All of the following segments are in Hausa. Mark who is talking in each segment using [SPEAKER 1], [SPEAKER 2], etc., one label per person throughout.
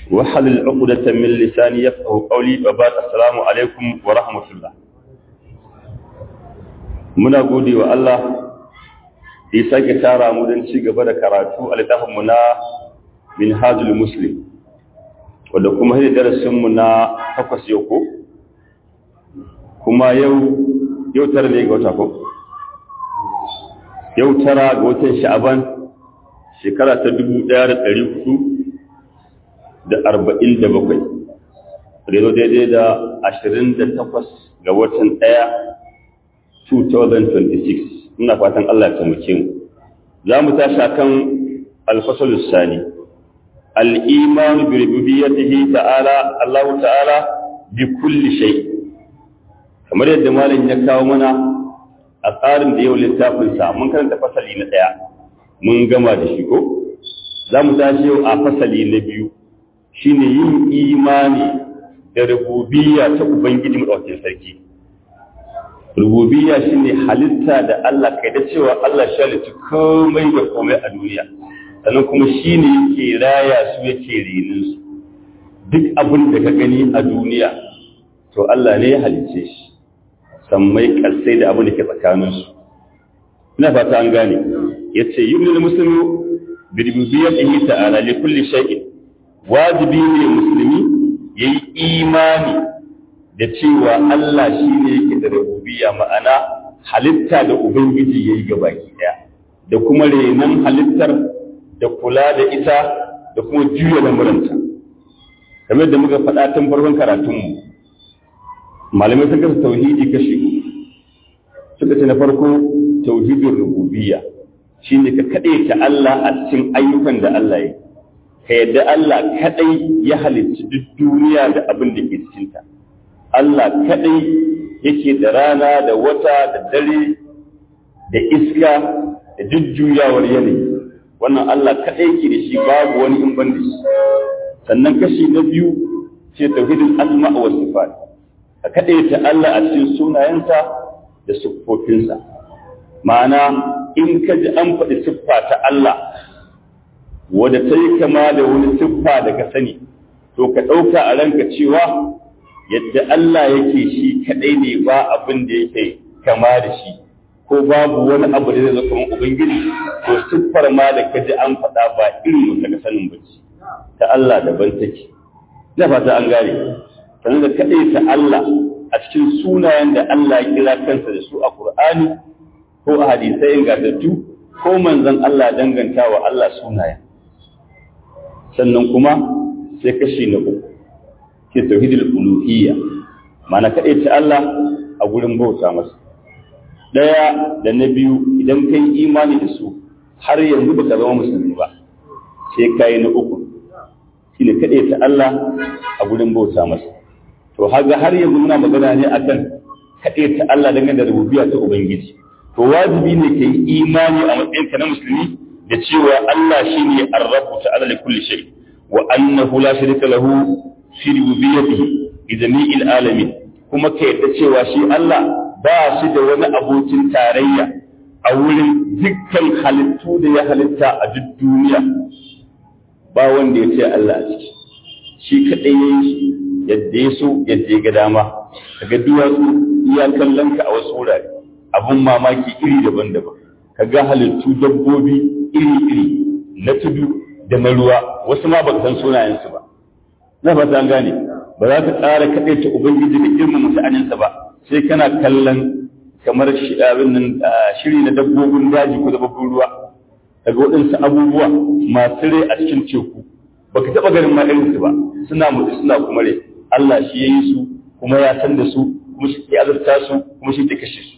[SPEAKER 1] وحلل عقدة من لساني يفقه قولي وبعد السلام عليكم ورحمة الله muna gode wa Allah da ya sake tara mu don ci gaba da karatu a littafinmu na minhajul muslim wadda kuma hidda darasinmu na takwas yau ko kuma yau yau tara ne ga wata ko yau tara ga watan sha'aban shekara ta dubu ɗaya da ɗari hudu da arba'in da bakwai rezo daidai da ashirin da takwas ga watan ɗaya 2026 ina fatan Allah ya taimake mu za mu tashi kan alfasalus sani al-iman bi rububiyyatihi ta'ala Allah ta'ala bi kulli shay kamar yadda malam ya kawo mana a tsarin da yau littafin sa mun karanta fasali na daya mun gama da shi ko za mu tashi yau a fasali na biyu shine yin imani da rububiyya ta ubangiji madaukakin sarki rububiyya shine halitta da Allah kai da cewa Allah shi halitta komai da komai a duniya sannan kuma shine yake raya su yake renin su duk abin da ka gani a duniya to Allah ne ya halice shi sammai karsai da abin da ke tsakanin su ina fata an gane yace yumnul muslimu bi rububiyyatihi ta'ala li kulli shay'in wajibi ne musulmi yayi imani da cewa Allah shi ne yake da rububiyya ma'ana halitta da Ubangiji ya yi gabaki ɗaya da kuma renon halittar da kula da ita da kuma juya lamuranta kamar da muka faɗa tun farkon karatunmu malamai sun kasa tauhidi kashi suka ce na farko tauhidin rububiyya shi ne ka kaɗe ta Allah a cikin ayyukan da Allah ya ka yadda Allah kaɗai ya halicci duk duniya da abin da ke cikinta. Allah kaɗai yake da rana da wata da dare da iska da jujjuyawar yanayi wannan Allah kaɗai yake da shi babu wani in ban da shi sannan kashi na biyu ce tauhidin asma wa sifat ka kaɗai ta Allah a cikin sunayensa da siffofinsa ma'ana in ka ji an faɗi siffa ta Allah wadda ta yi kama da wani siffa da ka sani to ka ɗauka a ranka cewa yadda Allah yake shi kadai ne ba abin da yake kama da shi ko babu wani abu da zai zo kamar ubangiji to siffar ma da kaji an faɗa ba irin mu daga sanin bace ta Allah daban take ina fata an gane sannan da kadai ta Allah a cikin sunayen da Allah ya kira kansa da su a Qur'ani ko a hadisai ingantattu ko manzon Allah danganta wa Allah sunayen sannan kuma sai kashi na uku ke tauhidul uluhiyya mana kaɗai ta Allah a gurin bauta masa ɗaya da na biyu idan ka yi imani da su har yanzu ba ka zama musulmi ba sai ka yi na uku shi ne kaɗai ta Allah a gurin bauta masa to haga har yanzu muna magana ne akan kaɗai ta Allah dangane da rububiyya ta ubangiji to wajibi ne ka yi imani a matsayinka na musulmi da cewa Allah shine ar-rabbu ta'ala li kulli shay wa annahu la sharika lahu fi rububiyyatihi bi jami'il alamin kuma ka yadda cewa shi Allah ba shi da wani abokin tarayya a wurin dukkan halittu da ya halitta a duk duniya ba wanda ya ce Allah a ciki shi kaɗai ya yi yadda ya so yadda ya ga dama kaga duwatsu iya kallon ka a wasu wurare abun mamaki iri daban-daban kaga halittu dabbobi iri-iri na tudu da na ruwa wasu ma baka san sunayensu ba na fata an gane ba za ka tsara kaɗai ta ubangiji da girmama sha'aninsa ba sai kana kallon kamar shiri na dabbobin daji ko dabbobin ruwa daga waɗansu abubuwa masu rai a cikin teku baka taɓa ganin ma irinsu ba suna mutu suna kuma rai Allah shi ya yi su kuma ya san da su kuma shi ke azurta su kuma shi ke kashe su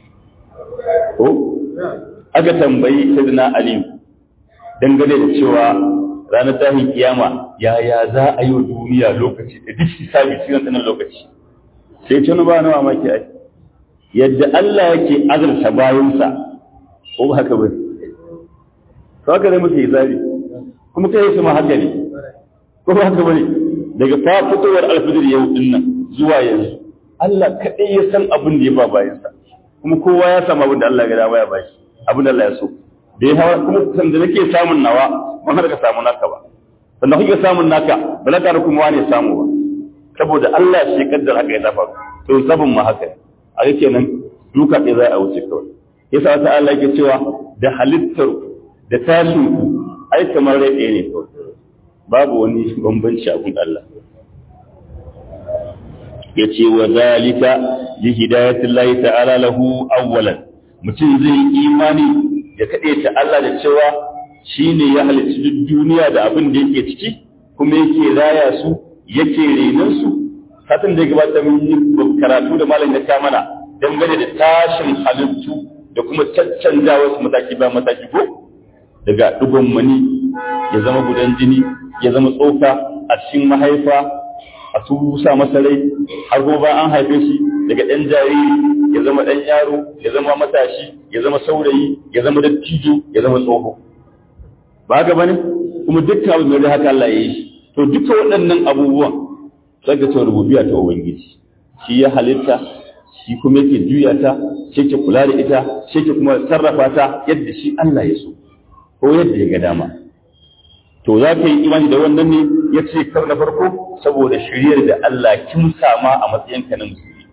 [SPEAKER 1] ko aka tambayi sayyidina Ali dangane da cewa ranar tahin kiyama yaya za a yi wa duniya lokaci da duk hisabi cikin sanar lokaci sai ce ba na mamaki ai yadda Allah yake azurta bayansa ko ba haka ba to haka ne muke hisabi kuma kai su ma haka ne ko ba haka bane daga fa fitowar alfijir yau din nan zuwa yanzu Allah kadai ya san abin da ya ba bayansa kuma kowa ya samu abin da Allah ya ga ya bashi abin da Allah ya so da ya hawa kuma san da nake samun nawa ban har ka samu naka ba sannan kuke samun naka ba na ƙara kuma wani samu ba saboda Allah shi kaddar haka ya zafa to sabon ma haka a yake nan duka ɗaya za a wuce kawai yasa wata Allah yake cewa da halittar da tashin ku ai kamar rai ɗaya ne kawai babu wani bambanci a gun Allah ya ce wa zalika li hidayatillahi ta'ala lahu awwalan mutum zai yi imani ya kaɗe ta Allah da cewa shine ya halicci duk duniya da abin da yake ciki kuma yake raya su yake renon su satin da ya gabata mun yi karatu da malam ya ta mana dangane da tashin halittu da kuma caccanja wasu mataki ba mataki ko daga dugon mani ya zama gudan jini ya zama tsoka a cikin mahaifa a tusa masa rai har gobe an haife shi daga ɗan jariri ya zama ɗan yaro ya zama matashi ya zama saurayi ya zama dattijo ya zama tsoho ba haka bane kuma dukkan abu mai haka Allah ya yi shi to duka waɗannan abubuwan saka ce rububiyya ta ubangiji shi ya halitta shi kuma yake juya ta shi ke kula da ita shi ke kuma sarrafa ta yadda shi Allah ya so ko yadda ya ga dama to za ka yi imani da wannan ne ya ce kar na farko saboda shiryar da Allah kin sama a matsayin ka na musulmi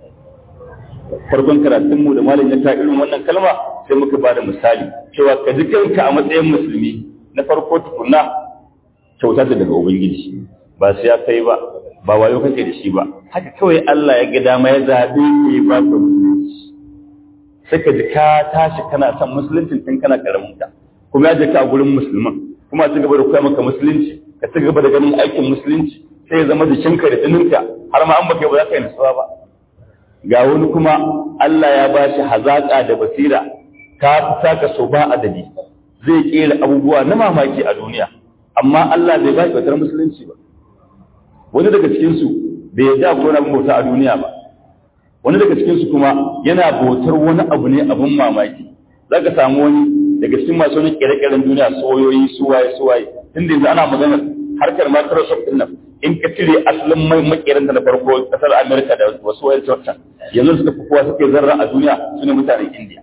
[SPEAKER 1] farkon karatunmu da malam ya ta irin wannan kalma sai muka ba da misali cewa ka ji kanka a matsayin musulmi na farko tukunna kyauta ta daga ubangiji ba sai ya kai ba ba wayo kake da shi ba haka kawai Allah ya ga dama ya zabe ke ba ka musulunci sai ka ji ka tashi kana son musulunci tun kana karamin ta kuma ya je ka a gurin musulman kuma ci gaba da koya maka musulunci ka ci gaba da ganin aikin musulunci sai ya zama jikinka da tsininka har ma an baka ba za ka yi nutsuwa ba ga wani kuma Allah ya ba shi hazaƙa da basira ka fita ka so ba adadi zai kera abubuwa na mamaki a duniya amma Allah bai ba shi batar musulunci ba wani daga cikinsu bai yarda ko na bauta a duniya ba wani daga cikinsu kuma yana bautar wani abu ne abin mamaki za ka samu wani daga cikin masu wani kere-keren duniya soyoyi suwaye suwaye tunda yanzu ana maganar harkar Microsoft din nan in ka cire asalin mai makerin da na farko kasar America da wasu wayar can yanzu suka fi kowa suke zarra a duniya su ne mutanen India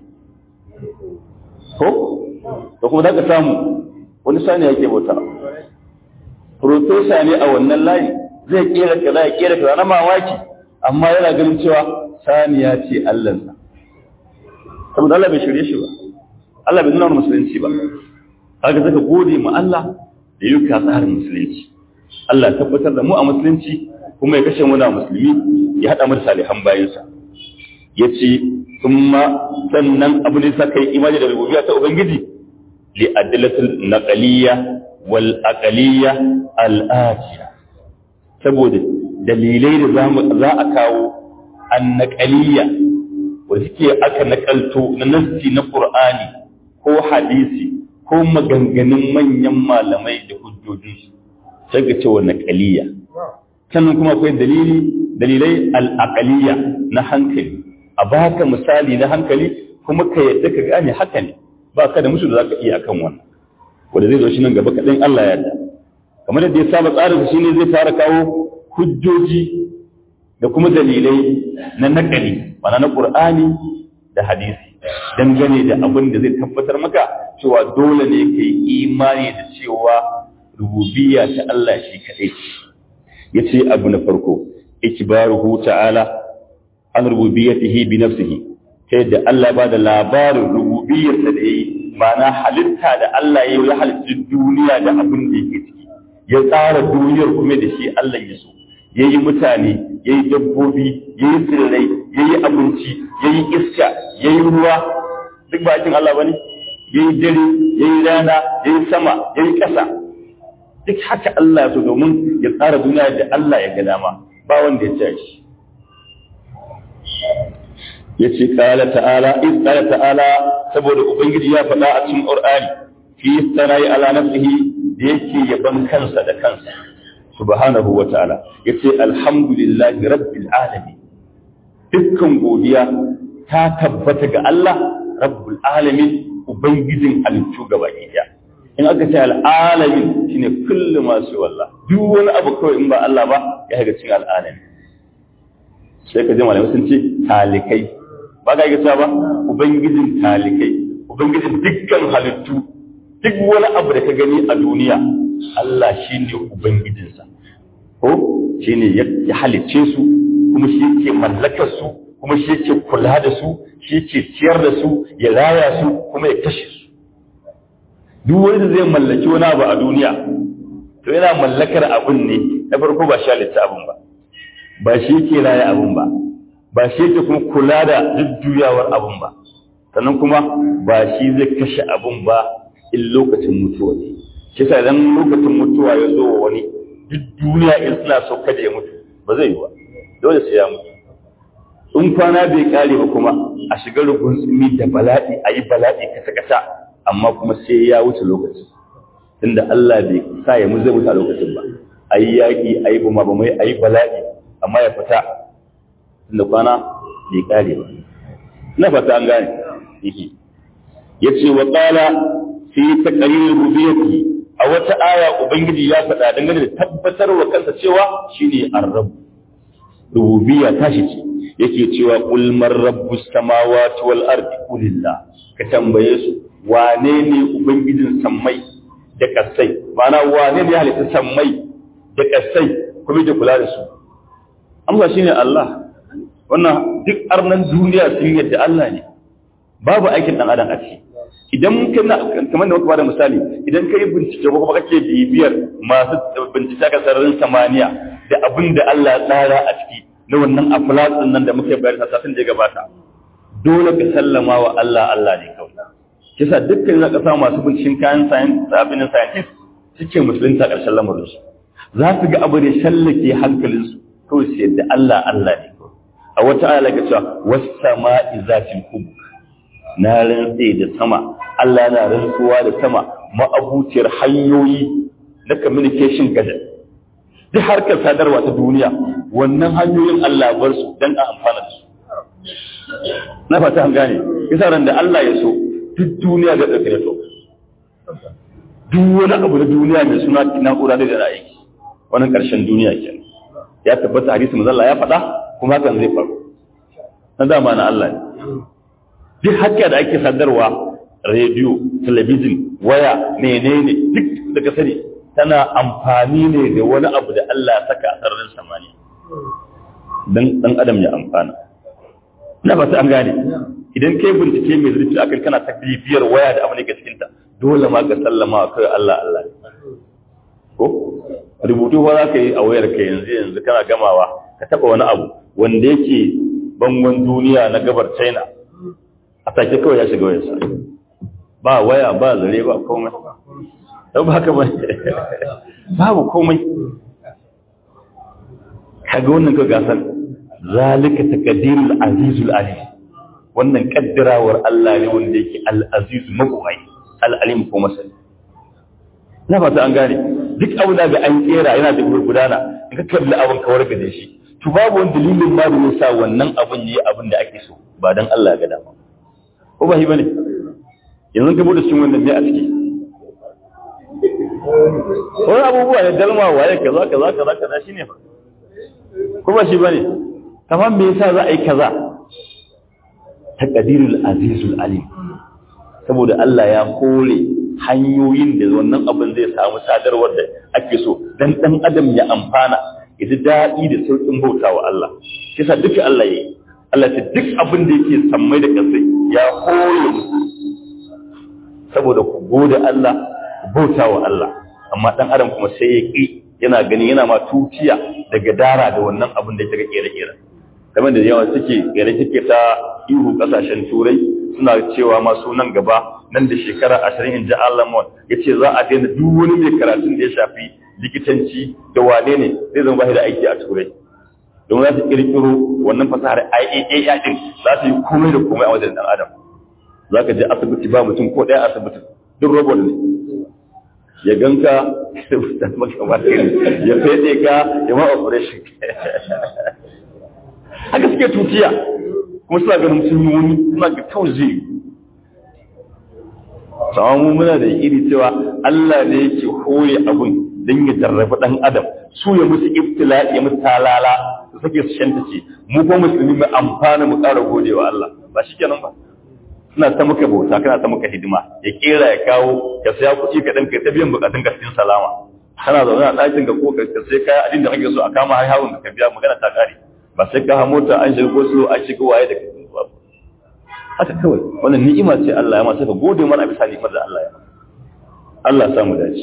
[SPEAKER 1] ko da kuma za ka samu wani sani yake bauta Profesa ne a wannan layi zai kera kaza ya kera kaza na mamaki amma yana ganin cewa saniya ce Allahnsa saboda Allah bai shirye shi ba Allah bai nuna musulunci ba kaga zaka gode ma Allah da yi ka tsarin musulunci Allah tabbatar da mu a musulunci kuma ya kashe muna musulmi ya haɗa mu da salihan bayansa ya ce kuma sannan abu ne sa kai imani da rububiyya ta ubangiji li adillatul naqaliyya wal aqaliyya al atiya saboda dalilai da za a kawo an naqaliyya wanda suke aka nakalto na nassi na qur'ani ko hadisi ko maganganun manyan malamai da hujjojinsu sai ga cewa naqaliyya sannan kuma akwai dalili dalilai al-aqaliyya na hankali a baka misali na hankali kuma ka yadda ka gane haka ne ba ka da musu da zaka iya akan wannan wanda zai zo shi nan gaba kaɗan Allah ya yarda kamar yadda ya saba tsarin shi ne zai fara kawo hujjoji da kuma dalilai na nakali mana na Qur'ani da hadisi dangane da abin da zai tabbatar maka cewa dole ne ka yi imani da cewa rububiyya ta Allah shi kaɗai ce ya ce abu na farko ikbaruhu ta'ala an rububiyyatihi bi nafsihi ta yadda Allah ba da labarin rububiyyarsa da yayi ma'ana halitta da Allah ya yi halitta duniya da abin da yake ciki ya tsara duniyar kuma da shi Allah ya so ya yi mutane ya yi dabbobi ya yi tsirrai ya yi abinci ya yi iska ya yi ruwa duk bakin Allah ba ne ya yi dare ya yi rana ya yi sama ya yi ƙasa duk haka Allah ya so domin ya tsara duniya da Allah ya ga dama ba wanda ya ce shi ya ce ƙala ta'ala in ƙala ta'ala saboda ubangiji ya faɗa a cikin ƙur'ani fi sanayi ala nafsihi da yake yaban kansa da kansa subhanahu wa ta'ala yace alhamdulillahi rabbil alamin dukkan godiya ta tabbata ga Allah rabbul alamin ubangijin halittu gaba ɗaya in aka ce al'alamin shine kullu masu wallah duk wani abu kawai in ba Allah ba ya ga cikin al'alamin sai ka ji malamai sun ce talikai ba ka yi ba ubangijin talikai ubangijin dukkan halittu duk wani abu da ka gani a duniya Allah shine ubangijinsa ko shine ya halicce su kuma shi yake mallakar su kuma shi yake kula da su shi yake ciyar da su ya raya su kuma ya kashe su duk wanda zai mallaki wani abu a duniya to yana mallakar abun ne na farko ba shi halitta abun ba ba shi yake raya abun ba ba shi yake kuma kula da jujjuyawar abun ba sannan kuma ba shi zai kashe abun ba in lokacin mutuwa ne shi sa idan lokacin mutuwa ya zo wa wani duk duniya in suna so kada ya mutu ba zai yi ba dole sai ya mutu in kwana bai kare ba kuma a shiga rugun tsumi da bala'i a yi bala'i kasa-kasa amma kuma sai ya wuce lokaci tunda Allah bai sa ya mu zai wuce a lokacin ba a yi yaƙi a yi buma ba mai a yi bala'i amma ya fita tunda kwana bai kare ba na fata an gane ya ce wa ƙala fi ta ƙarin rubiyarki a wata aya ubangiji ya faɗa dangane da tabbatar wa kansa cewa shine arrabu rububiyya tashi ce yake cewa qul man rabbus samawati wal ardi qulillah ka tambaye su wane ne ubangijin sammai da kasai ma'ana wane ne halitta sammai da kasai kuma da kula da su amsa shine Allah wannan duk arnan duniya sun yadda Allah ne babu aikin dan adam a ciki idan kana kamar da muka bada misali idan kai bincike ko kuma kake bibiyar masu bincike ka sararin samaniya da abin da Allah ya tsara a ciki na wannan aflatsin nan da muke bayar da satin da ya gabata dole ka sallama wa Allah Allah ne kawai kisa dukkan za ka samu masu binciken kayan science abin scientist suke musulunta ƙarshen lamarin su za su ga abu da shallake hankalin su kawai su yadda Allah Allah ne a wata aya laka cewa was sama'i zatil hubuk na rantse da sama Allah na rantsuwa da sama ma'abuciyar hanyoyi na communication gadar duk harkar sadarwa ta duniya wannan hanyoyin Allah bar su dan a amfana da su na fata an gane yasa ran da Allah ya so duk duniya ga tsakare to duk wani abu na duniya mai suna na'ura da da aiki wannan karshen duniya kenan ya tabbata hadisi manzo Allah ya faɗa kuma hakan zai faru na dama na Allah ne duk hakka da ake sadarwa rediyo talabijin waya menene duk daga sani tana amfani ne da wani abu da Allah ya saka a sararin samaniya don ɗan adam ya amfana na ba an gane idan kai bincike mai zurfi akan kana ta bibiyar waya da abu ne ke cikinta dole ma ka sallama wa kai Allah Allah ko rubutu ba za ka yi a wayar ka yanzu yanzu kana gamawa ka taba wani abu wanda yake bangon duniya na gabar China a take kawai ya shiga wayarsa ba waya ba zare ba komai don ba haka ba babu komai kaga wannan ka gasar zalika taqdirul azizul alim wannan kaddarawar Allah ne wanda yake al-aziz mabuwai al-alim ko masani na fata an gane duk abu da ga an kera yana da gudana in ka kalli abin ka warka da shi to babu wani dalilin ma da yasa wannan abin yayi abin da ake so ba dan Allah ga dama ko ba shi bane yanzu ka bude cikin wannan ne a ciki wani abubuwa ne dalma waye kaza kaza kaza kaza shine fa kuma shi bane kamar me yasa za a yi kaza taqdirul azizul alim saboda Allah ya kore hanyoyin da wannan abin zai samu sadarwar da ake so dan dan adam ya amfana ya ji daɗi da sauƙin bautawa Allah kisa duka Allah yayi Allah ta duk abin da yake sammai da kasai ya kore musu saboda ku gode Allah bautawa Allah amma dan adam kuma sai ya ki yana gani yana ma tuciya daga dara da wannan abin da yake kere-kere kamar da yawa suke gare suke ta ihu kasashen turai suna cewa masu nan gaba nan da shekara ashirin in ji Allah ya ce za a daina duk wani mai karatun da ya shafi likitanci da wane ne zai zama bashi da aiki a turai domin za su kirkiro wannan fasahar IAA din za su yi komai da komai a wajen dan adam za ka je asibiti ba mutum ko ɗaya asibiti duk robot ne ya ganka ya fede ka ya ma operation haka suke tutiya kuma suna ganin sun yi wani suna ga kawai zai sama mu muna da iri cewa Allah ne yake hoye abun don ya jarrafa ɗan adam su ya musu ibtila ya musu talala su sake su shanta ce mu ko musulmi mu amfana mu ƙara gode wa Allah ba shi kenan ba suna ta maka bauta kana ta maka hidima ya kera ya kawo ka saya kuɗi ka ɗan kai ta biyan bukatun ka cikin salama kana zaune a ɗakin ka ko ka sai kaya abin da kake so a kama har hawun ka biya magana ta kare ba sai ka mota an shiga ko so an shiga waye da kake ba haka kawai wannan ni'ima ce Allah ya masa ka gode mana bisa ni'imar da Allah ya masa Allah ya samu dace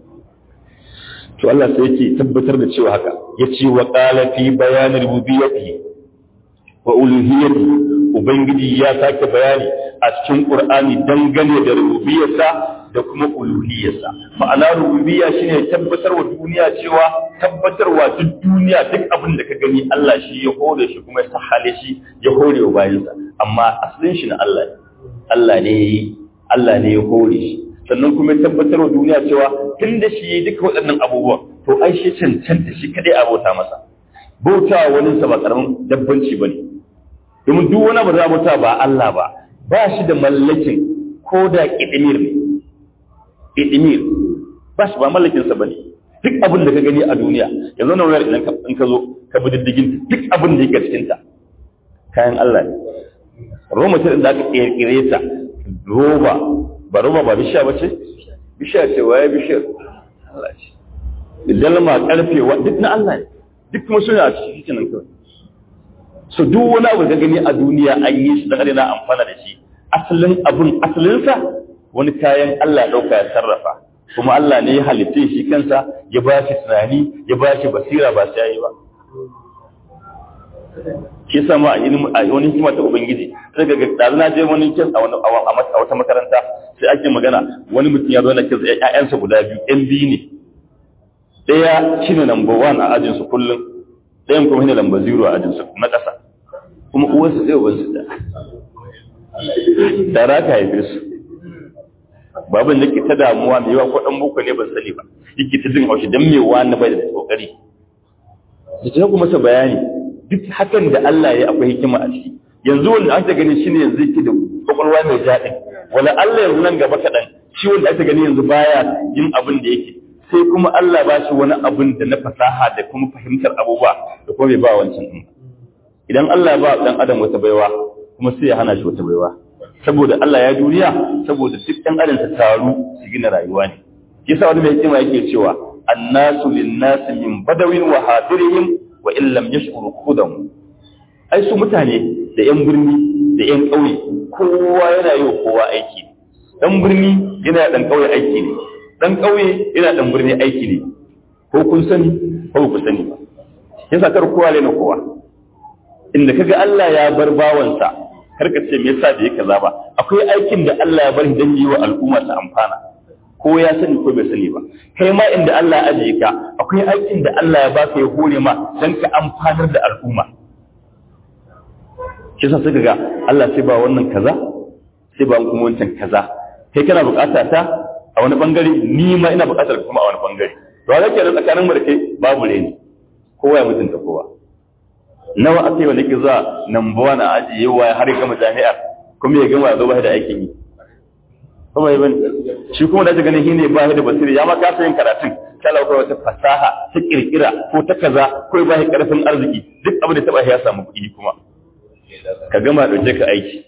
[SPEAKER 1] to Allah sai yake tabbatar da cewa haka yace wa qala fi bayan rububiyyatihi wa uluhiyyatihi ubangiji ya sake bayani a cikin qur'ani dangane da rububiyyarsa da kuma uluhiyyarsa ma'ana rububiyya shine tabbatar wa duniya cewa tabbatarwa duk duniya duk abin da ka gani Allah shi ya hore shi kuma ya sahale shi ya hore wa bayansa amma asalin shi na Allah ne Allah ne Allah ne ya hore shi sannan kuma ya tabbatar wa duniya cewa tun da shi yi duka waɗannan abubuwan to ai shi cancanta shi kadai a bauta masa bauta wani sa ba karamin dabbanci bane domin duk wani abu da bauta ba Allah ba ba shi da mallakin ko da idimir ne idimir ba shi ba mallakin sa bane duk abin da ka gani a duniya yanzu na wayar idan in ka zo ka bi diddigin duk abin da yake cikin ta kayan Allah ne roma ce da aka kirkire ta roba ba roba ba bishiya ba ce bishiya ce waye bishiyar Allah ce dalma karfe wa duk na Allah ne duk kuma suna a cikin cikin nan kawai so duk wani abu da gani a duniya an yi shi dan na amfana da shi asalin abun asalinsa wani kayan Allah ya dauka ya sarrafa kuma Allah ne ya halitta shi kansa ya ba shi tunani ya ba shi basira ba sai yi ba shi sama a ilimin a wani hikima ta ubangiji sai ga da na je wani kin a wani a wata makaranta sai ake magana wani mutum ya zo na kin ƴaƴansa guda biyu ƴan biyu ne ɗaya shine number one a ajin su kullum ɗayan kuma shine number zero a ajin su na ƙasa kuma uwarsu zai ubansu da da raka haife su babin da ke ta damuwa mai yawa ko ɗan boko ne ban sani ba yake ta jin haushi don mai wani bai da kokari da ta kuma masa bayani duk hakan da Allah ya akwai hikima a ciki yanzu wanda aka gani shine yanzu yake da kwakwalwa mai jaɗin wala Allah yanzu nan gaba kaɗan shi wanda aka gani yanzu baya yin abin da yake sai kuma Allah ba shi wani abin da na fasaha da kuma fahimtar abubuwa da kuma bai ba wancan ɗin idan Allah ya ba ɗan adam wata baiwa kuma sai ya hana shi wata baiwa saboda Allah ya duniya saboda duk ɗan adam ta taru su gina rayuwa ne yasa wani mai hikima yake cewa annasu linnasi min badawin wa hadirihim wa in lam yashkuru khudam ai su mutane da yan birni da yan ƙauye kowa yana yi wa kowa aiki dan birni yana dan ƙauye aiki ne dan ƙauye yana dan birni aiki ne ko kun sani ko ku sani ba yasa kar kowa ne na kowa inda kaga Allah ya bar bawansa kar ka ce me yasa bai kaza ba akwai aikin da Allah ya bar dan yi wa al'umma ta amfana ko ya sani ko bai sani ba kai ma inda Allah ya ajiye ka akwai aikin da Allah ya baka ya hore ma dan ka amfanar da al'umma shi sa suka ga Allah sai ba wannan kaza sai ba kuma wancan kaza kai kana bukata ta a wani bangare ni ma ina bukatar kuma a wani bangare to a zake da tsakanin mu da kai babu reni kowa ya mutunta kowa nawa aka yi wanda ke zuwa number one a ajiye wa har ya gama jami'ar kuma ya gama ya zo ba da aikin yi kuma yi bane shi kuma da ganin shi ne ba da basiri ya ma kasa yin karatun kala ko wata fasaha ta kirkira ko ta kaza ko ba shi karfin arziki duk abin da taba ya samu kuɗi kuma ka gama dauke ka aiki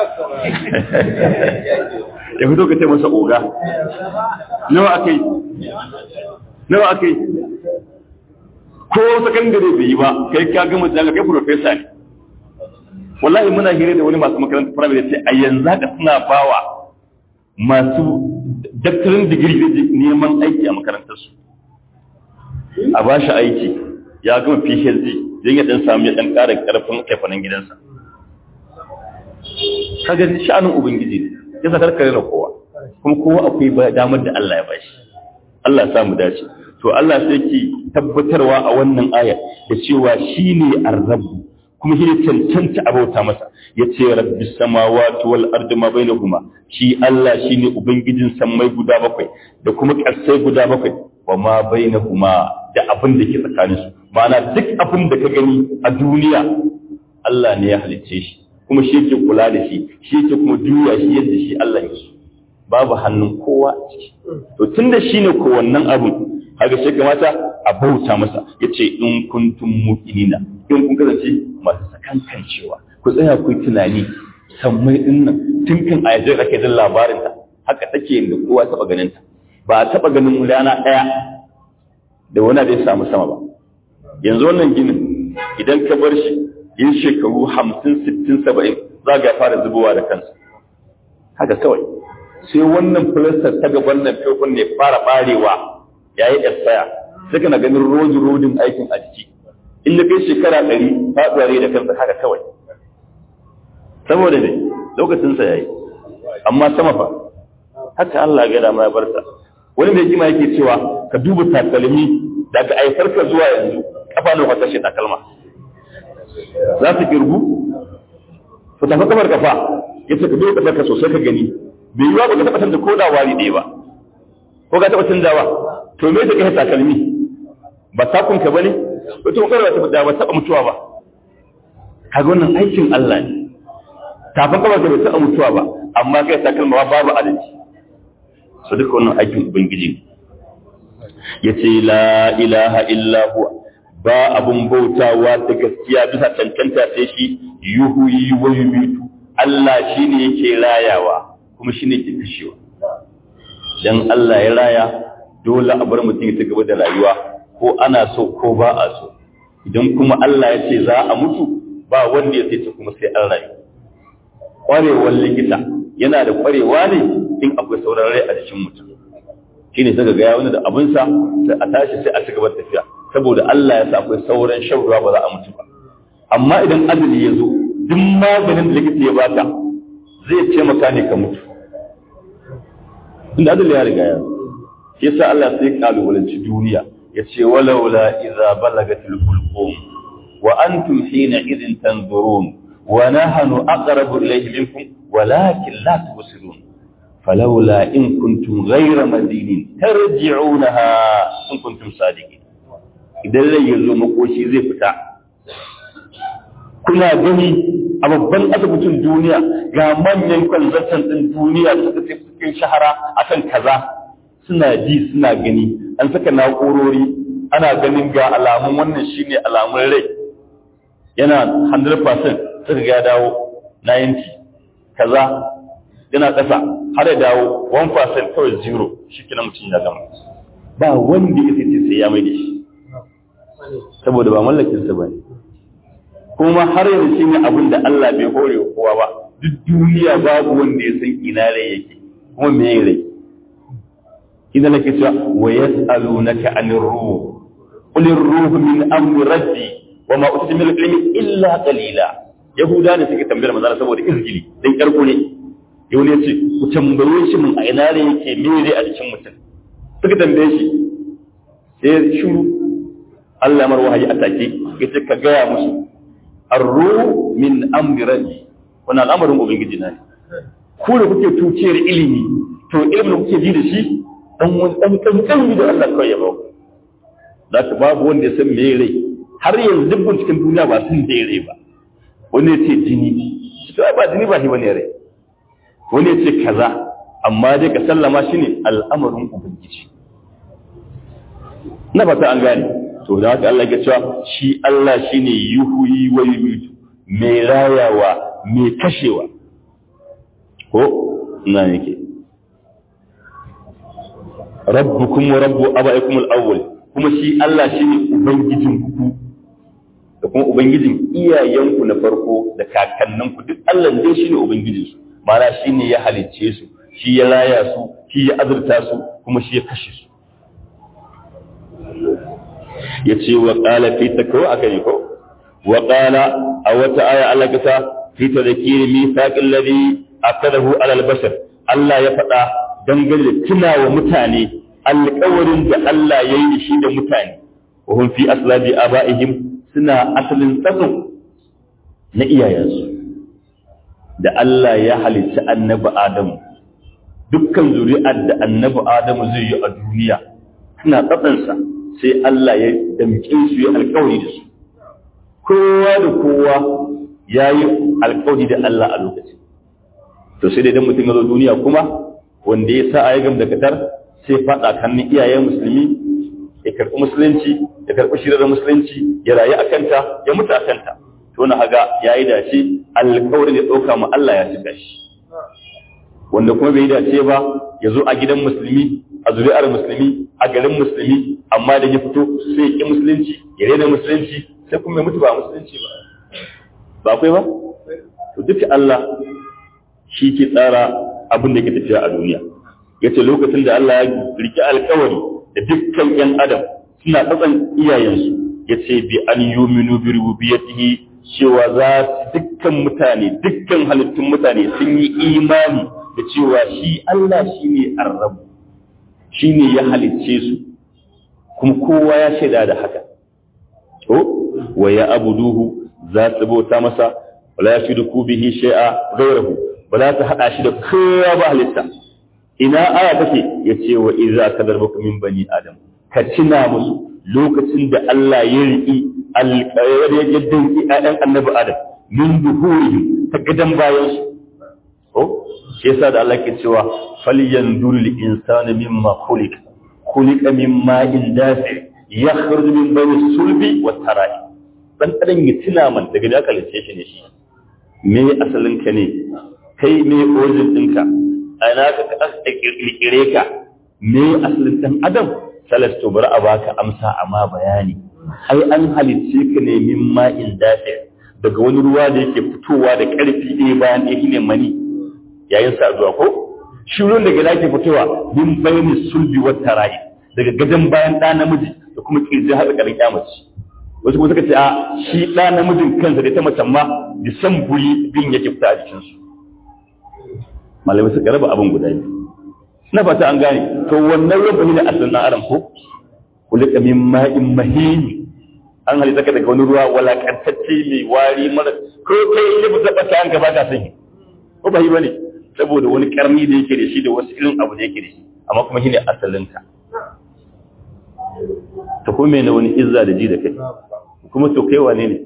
[SPEAKER 1] ya fito ka ce masa oga nawa akai nawa akai ko sakandare bai yi ba kai ka gama jami'a kai profesa ne wallahi muna hira da wani masu makarantar firamare sai a yanzu haka suna bawa masu daktarin digiri da neman aiki a makarantarsu a ba shi aiki ya gama phd don ya dan samu ya dan ƙara ƙarfin kaifanin gidansa kaga sha'anin ubangiji ne ya sa karkare da kowa kuma kowa akwai damar da Allah ya bashi Allah ya samu dace to Allah sai ki tabbatarwa a wannan aya da cewa shine ar-rabb kuma shi ne cancanta abauta masa ya ce rabbi samawati wal ardi ma bainahuma shi Allah shine ubangijin sammai guda bakwai da kuma ƙasai guda bakwai wa ma bainahuma da abin da ke tsakanin su ma'ana duk abin da ka gani a duniya Allah ne ya halicce shi kuma shi yake kula da shi shi yake kuma juya shi yadda shi Allah ya babu hannun kowa a ciki to tunda shine ko wannan abun haka sai kamata a bauta masa yace in kuntum muqinina in kun kasance masu sakankancewa ku tsaya ku yi tunani sammai din nan tun kan a yaje ake jin labarin ta haka take da kowa taba ganin ta ba a taba ganin rana daya da wani da ya samu sama ba yanzu wannan ginin idan ka bar shi yin shekaru hamsin sittin saba'in za ga fara zubowa da kansa haka kawai sai wannan filastar ta gaban nan fefon ne fara barewa ya yi tsaya sai kana ganin rodi rodin aikin a jiki in da kai shekara ɗari faɗuwa da kansa haka kawai saboda ne lokacinsa ya yi amma sama fa haka Allah ga dama ya bar sa wani mai kima yake cewa ka duba takalmi daga aifarka zuwa yanzu kafa nawa ka kashe takalma za su girgu ku tafi kamar kafa ya ce ka duba kasar ka sosai ka gani bai yiwa ba ka taɓa canza ko da wari ɗaya ba ko ka taɓa canzawa to me da kai takalmi ba takun ka bane wato ko kada ba taɓa mutuwa ba kaga wannan aikin Allah ne kafin kamar ka bai taɓa mutuwa ba amma kai takalma babu adalci su duka wannan aikin ubangiji ya ce la ilaha illa huwa ba abun bautawa da gaskiya bisa cancanta sai shi yuhuyi wa yumitu Allah shine yake rayawa kuma shine yake kashewa dan Allah ya raya dole a bar mutum ya gaba da rayuwa ko ana so ko ba a so idan kuma Allah ya ce za a mutu ba wanda ya sai kuma sai an rayu kwarewar likita yana da kwarewa ne in akwai sauran rai a jikin mutum shi ne saka gaya wani da abinsa sai a tashi sai a ci gaba tafiya saboda Allah ya sa akwai sauran shan ruwa ba za a mutu ba amma idan azumi ya zo duk maganin da likita ya baka zai taimaka ne ka mutu inda azumi ya riga ya shi yasa Allah sai kalubalanci duniya ya ce walaula idza balagatil hulqum wa antum hina idin tanzurun wa nahnu aqrabu ilayhi minkum walakin la tubsirun فلولا إن كنتم غير مدينين ترجعونها إن كنتم صادقين idan rai ya zo makoshi zai fita kuna gani a babban asibitin duniya ga manyan kwanzantan ɗin duniya da suka cikin shahara akan kaza suna ji suna gani an saka na'urori ana ganin ga alamun wannan shine alamun rai yana 100% suka ga dawo 90 kaza yana ƙasa har ya dawo 1% kawai zero shi kina mutum ya gama ba wanda ya sai sai ya mai da shi saboda ba mallakinsa ba ne kuma har yanzu shi ne abin da Allah bai hore wa kowa ba duk duniya babu wanda ya san ina rai yake kuma me ya rai idan nake cewa wa yas'alunaka anir ruh qul ar-ruhu min amri rabbi wa ma utitu min al-ilmi illa qalila yahuda ne suke tambayar manzo saboda izgili dan karko ne yau ne ce ku tambaye shi mun a ina ne yake mere a cikin mutum suka tambaye shi sai shuru Allah mar wahayi a take yace ka gaya musu arru min amri rabbi wannan al'amarin ubangiji na ne ku da kuke tuciyar ilimi to ilimin da kuke ji da shi dan wani dan kankan da Allah kawai ya baku zaka babu wanda ya san me rai har yanzu duk cikin duniya ba sun da rai ba wani ya ce jini shi ba jini ba shi bane rai wani ya ce kaza amma dai ka sallama shi ne al'amarin ubangiji na fata an gane to da haka Allah ya cewa shi Allah shi ne yuhuyi wa yumitu mai rayawa mai kashewa ko na yake rabbukum wa rabbu abaikum al-awwal kuma shi Allah shi ne ubangijin ku da kuma ubangijin iyayenku na farko da kakanninku duk Allah dai shi ne ubangijinsu mana shi ne ya halicce su shi ya raya su shi ya azurta su kuma shi ya kashe su ya ce wa ƙala fi ta kawo aka yi ko wa ƙala a wata aya Allah kasa fi ta da kiri mi saƙin lari a kadahu alal bashar Allah ya faɗa dangane da tuna wa mutane alƙawarin da Allah ya yi shi da mutane wa hun fi aslabi aba'ihim suna asalin tsatson na iyayensu da Allah ya halicci annabi Adamu dukkan zuri'ar da annabi Adamu zai yi a duniya suna tsatsansa sai Allah ya damƙe su ya alƙawari da su kowa da kowa ya yi alƙawari da Allah a lokacin to sai dai dan mutum ya zo duniya kuma wanda ya sa a yi da katar sai faɗa kannin iyayen musulmi ya karɓi musulunci ya karɓi shirar musulunci ya rayu a kanta ya mutu a kanta to na haga ya yi dace alkawarin ya ɗauka ma Allah ya cika shi wanda kuma bai dace ba ya zo a gidan musulmi a zuri'ar musulmi a garin musulmi amma da ya fito sai ya ki musulunci ya rena musulunci sai kuma ya mutu ba musulunci ba ba akwai ba to duka Allah shi ke tsara abin da ke tafiya a duniya yace lokacin da Allah ya riki alkawari da dukkan yan adam suna tsatsan iyayensu yace bi an yuminu bi rububiyyatihi cewa za su dukkan mutane dukkan halittun mutane sun yi imani da cewa shi Allah shine arrabu shine ya halicce su kuma kowa ya shaida da haka to wa ya abuduhu za su bauta masa wala yashriku bihi shay'a ghayrahu wala ta hada shi da kowa ba halitta ina aya take yace wa idza kadarbaku min bani adam ka tuna musu lokacin da Allah ya riki alƙayar ya danki ƴaƴan annabi adam min duhurihi ta gadan bayan su ko shi yasa da Allah ke cewa falyanzur lil insani mimma khuliqa khuliqa min ma'in dafi yakhruju min bayni sulbi wat tara'i dan adam ya tuna man daga da aka lice shi ne shi me asalin ka ne kai me origin ɗinka a ina ka aka kirkire ka me asalin dan adam salasto bar a baka amsa amma bayani ai an halicce ka ne min ma'in dafi daga wani ruwa da yake fitowa da ƙarfi ɗaya bayan ɗaya shine mani yayin sa zuwa ko shi ruwan daga yake fitowa min bayni sulbi wa tarayi daga gadan bayan ɗa namiji da kuma kirji har ƙarin kyamaci wasu kuma suka ce a shi ɗa namijin kansa da ta macen ma da san buri bin yake fita a jikinsu malamai suka raba abin guda biyu na fata an gane to wannan ruwan ne asalin na aram ko kulika min ma'in mahini an halitta ka daga wani ruwa walakantacce mai wari mara ko kai ne ba zaba ta an gaba ka sani ko ba yi bane saboda wani karni da yake da shi da wasu irin abu da yake da shi amma kuma shine asalin ka ta kuma na wani izza da ji da kai kuma to kai wane ne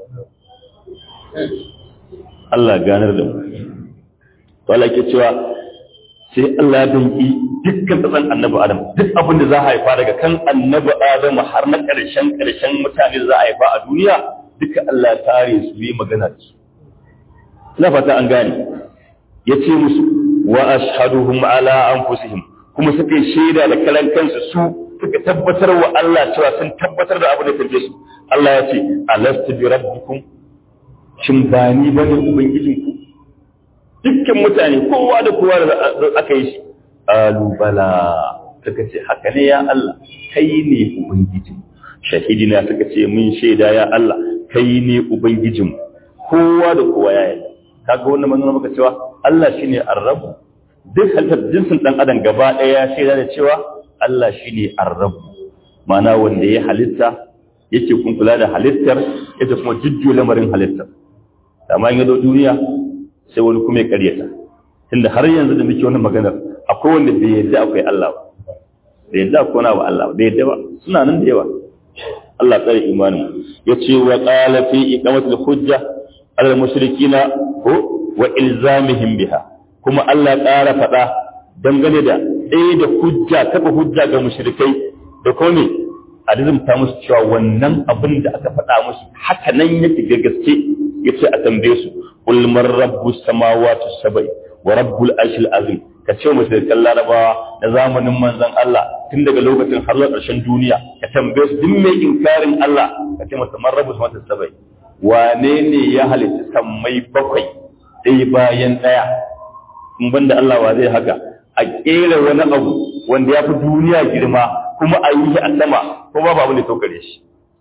[SPEAKER 1] Allah ganar da mu to Allah ke cewa sai Allah ya danki dukkan tsatsan annabi Adam duk abin da za a haifa daga kan annabi Adam har na ƙarshen ƙarshen mutane da za a haifa a duniya duka Allah ya tare su yi magana da su ina fata an gane ya ce musu wa ashhaduhum ala anfusihim kuma suka yi shaida da kalan kansu su suka tabbatar wa Allah cewa sun tabbatar da abin da kake su Allah ya ce alastu bi rabbikum shin ba ni bane ubangijinku dukkan mutane kowa da kowa da aka yi shi alubala suka ce haka ne ya Allah kai ne ubangijin shahidina suka ce mun shaida ya Allah kai ne ubangijin kowa da kowa ya yi kaga wannan manzon maka cewa Allah shine arrabu duk halittar jinsin dan adam gaba daya ya shaida da cewa Allah shine arrabu ma'ana wanda ya halitta yake kun kula da halittar yake kuma jujjuyo lamarin halittar amma in ya zo duniya sai wani kuma ya karyata tunda har yanzu da muke wannan maganar akwai wanda bai yadda akwai Allah ba bai yadda akwai wani ba Allah bai yadda ba suna nan da yawa Allah tsare imanin yace wa qala fi iqamatil hujja al mushrikina ko wa ilzamihim biha kuma Allah ƙara faɗa dangane da ɗaya da hujja kafa hujja ga mushrikai da kome a ta musu cewa wannan abin da aka faɗa musu haka nan yake ga gaske yace a tambaye su qul man rabbus samawati sab'i wa rabbul arshil azim ka ce musu da larabawa na zamanin manzon Allah tun daga lokacin har zuwa ƙarshen duniya ka tambaye su duk mai inkarin Allah ka ce masa man rabbus samawati sab'i wane ne ya halitta sammai bakwai ɗaya bayan ɗaya in banda Allah wa zai haka a ƙera wani abu wanda ya fi duniya girma kuma a yi shi a sama kuma babu ne saukare shi